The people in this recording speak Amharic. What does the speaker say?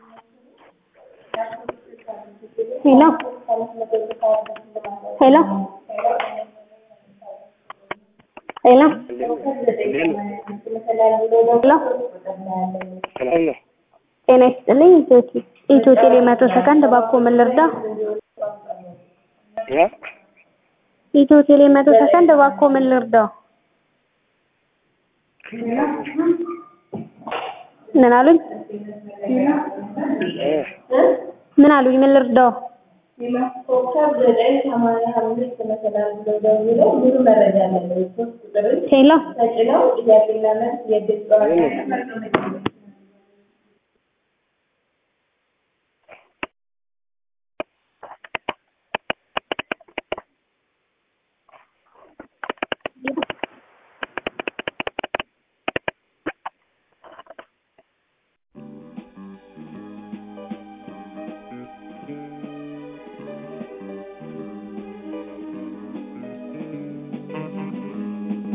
ሄሎ ሄሎ ሄሎ ሄሎ ሰላም ነው። ጤና ይስጥልኝ። ኢትዮ ኢትዮ ቴሌ መቶ ሰከንድ እባክዎ ምን ልርዳ? ያ ኢትዮ ቴሌ መቶ ሰከንድ እባክዎ ምን ልርዳው? ምን አሉኝ? እ ምን አሉኝ? ምን ልርዳው? ሄሎ